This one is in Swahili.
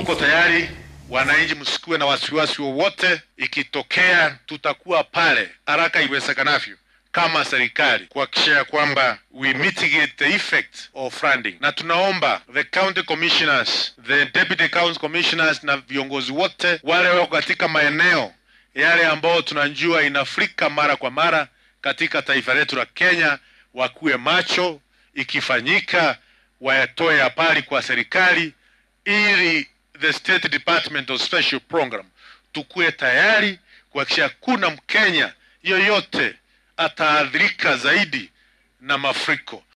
tuko tayari. Wananchi, msikuwe na wasiwasi wowote. Ikitokea tutakuwa pale haraka iwezekanavyo kama serikali kuhakikisha ya kwamba we mitigate the effect of flooding, na tunaomba the county commissioners, the deputy county commissioners na viongozi wote wale wako katika maeneo yale ambao tunajua inafurika mara kwa mara katika taifa letu la Kenya, wakuwe macho, ikifanyika wayatoe habari kwa serikali ili the State Department of Special Program tukuwe tayari kuhakikisha kuna Mkenya yoyote ataadhirika zaidi na mafuriko.